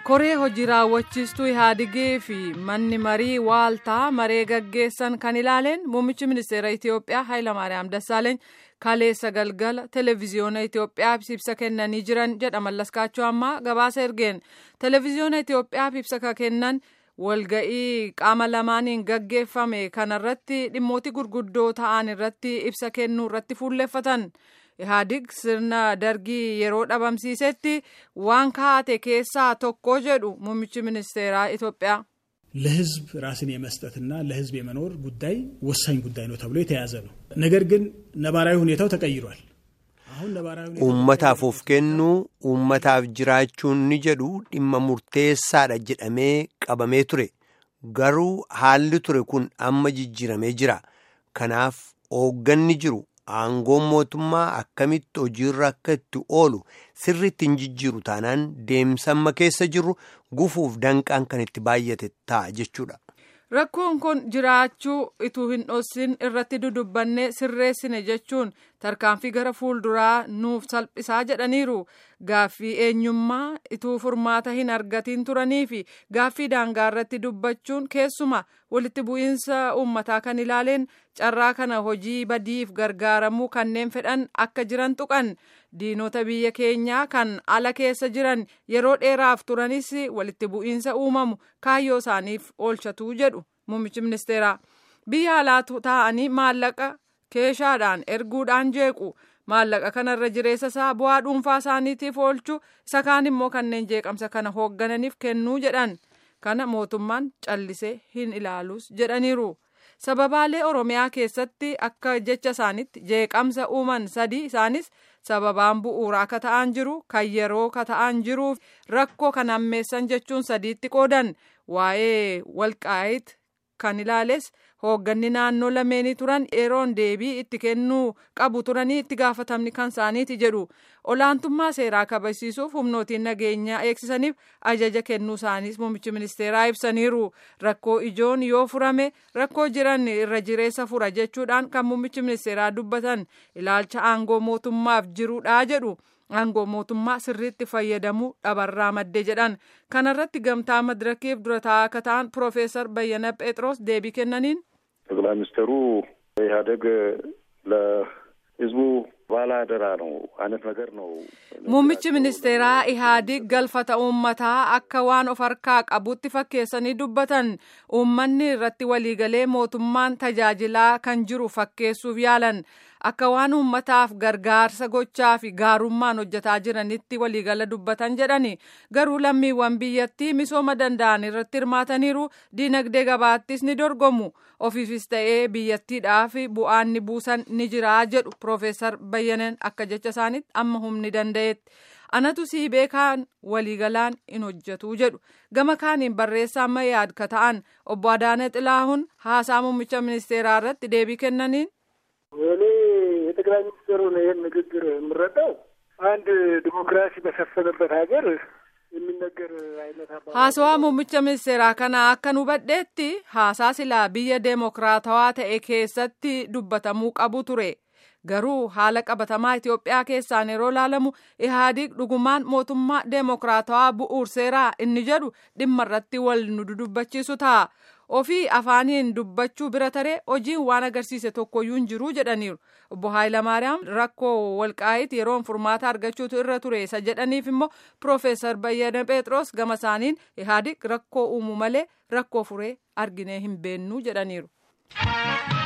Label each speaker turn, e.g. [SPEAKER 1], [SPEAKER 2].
[SPEAKER 1] koree hojii raawwachiistuu ihaadigii fi manni marii waaltaa maree gaggeessan kan ilaaleen muummichi ministeera itiyoophiyaa hayilamaariyaam dassaaleeny kaleessa galgala televiziyoona itiyoophiyaaf ibsa kennanii jiran jedha mallaskaachuu ammaa gabaasa ergeen televiziyoona itiyoophiyaaf ibsa kennan walga'ii qaama lamaaniin gaggeeffame kanarratti dhimmooti gurguddoo ta'an irratti ibsa kennuu irratti fuulleffatan. ihaadig sirna dargii yeroo dhabamsiisetti waan kaa'ate keessaa tokko jedhu muummichi ministeeraa ኢትዮጵያ
[SPEAKER 2] ለህዝብ ራስን የመስጠትና ለህዝብ የመኖር ጉዳይ ወሳኝ ጉዳይ ነው ተብሎ የተያዘ ነው። ነገር ግን ነባራዊ ሁኔታው ተቀይሯል።
[SPEAKER 3] uummataaf of kennuu uummataaf jiraachuun ni jedhu dhimma murteessaadha jedhamee qabamee ture garuu haalli ture kun amma jijjiiramee jira kanaaf hoogganni jiru aangoon mootummaa akkamitti hojiirra akka itti oolu sirriitti hin jijjiiru taanaan deemsa amma keessa jirru gufuuf danqaan kan itti baay'ate ta'a jechuudha.
[SPEAKER 1] Rakkoon kun jiraachuu ituu hin dhossin irratti dudubbanne sirreessine jechuun tarkaanfii gara fuulduraa nuuf salphisaa jedhaniiru. Gaaffii eenyummaa ituu furmaata hin argatiin turanii fi gaaffii daangaa irratti dubbachuun keessuma walitti bu'iinsa uummataa kan ilaaleen carraa kana hojii badiif gargaaramuu kanneen fedhan akka jiran tuqan. Diinota biyya keenyaa kan ala keessa jiran yeroo dheeraaf turanis walitti bu'iinsa uumamu kaayyoo isaaniif oolchatuu jedhu muummichi ministeeraa. Biyya alaa taa'anii maallaqa keeshaadhaan erguudhaan jeequ. maallaqa kanarra jireessa isaa bu'aa dhuunfaa isaaniitiif oolchuu isa kaan immoo kanneen jeeqamsa kana hooggananiif kennuu jedhan kana mootummaan callisee hin ilaalus jedhaniiru sababaalee oromiyaa keessatti akka jecha isaanitti jeeqamsa uuman sadii isaanis sababaan bu'uuraa ka ta'an jiru kan yeroo ka ta'an jiruuf rakkoo kan hammeessan jechuun sadiitti qoodan waa'ee walqaayit kan ilaales hoogganni naannoo lameenii turan yeroon deebii itti kennuu qabu turanii itti gaafatamni kan isaaniiti jedhu olaantummaa seeraa kabachiisuuf humnootiin nageenyaa eegsisaniif ajaja kennuu isaaniis muummichi ministeeraa ibsaniiru rakkoo ijoon yoo furame rakkoo jiran irra jireessa fura jechuudhaan kan muummichi ministeeraa dubbatan ilaalcha aangoo mootummaaf jiruudha jedhu. aangoo mootummaa sirriitti fayyadamuu dhabarraa madde jedhan kanarratti gamtaa madirakiif dura taa'aa akka ta'an piroofeesar bayyana phexros deebii kennaniin.
[SPEAKER 4] ጠቅላይ ሚኒስትሩ ኢህአዴግ ለህዝቡ ባለአደራ ነው አይነት ነገር ነው።
[SPEAKER 1] muummichi ministeeraa ihaadig galfata uummataa akka waan of harkaa qabutti fakkeessanii dubbatan uummanni irratti waliigalee mootummaan tajaajilaa kan jiru fakkeessuuf yaalan akka waan uummataaf gargaarsa gochaa fi gaarummaan hojjetaa jiranitti waliigala dubbatan jedhani garuu lammiiwwan biyyattii misooma danda'an irratti hirmaataniiru diinagdee gabaattis ni dorgomu ofiifis ta'ee biyyattiidhaaf bu'aan ni buusan ni jiraa jedhu piroofeesar bayyanan akka jecha isaanitti amma humni danda'etti. anatu sii beekaan waliigalaan hin hojjetu jedhu gama kaaniin barreessaa amma yaad ka ta'an obbo Adaana Xilaahun haasaa muummicha ministeeraa irratti deebii kennaniin.
[SPEAKER 5] እኔ የጠቅላይ ሚኒስትሩን ይህን ንግግር የምረዳው አንድ ዲሞክራሲ በሰፈነበት ሀገር የሚነገር አይነት አባ
[SPEAKER 1] haasawaa muummicha ministeeraa kana akka hubadheetti haasaa silaa biyya deemokiraatawaa ta'e keessatti dubbatamuu qabu ture. garuu haala qabatamaa Itoophiyaa keessaan yeroo ilaalamu ihaadig dhugumaan mootummaa deemokiraatawaa bu'uurseeraa inni jedhu dhimma irratti wal nu dudubbachiisu ta'a. ofii afaaniin dubbachuu bira taree hojiin waan agarsiise tokkoyyuu hin jiru jedhaniiru obbo Haayilamaariyaam rakkoo walqaayit yeroon furmaata argachuutu irra ture isa jedhaniif immoo piroofeesar Bayyana Phexros gama isaaniin ihaadig rakkoo uumu malee rakkoo furee arginee hin beennuu jedhaniiru.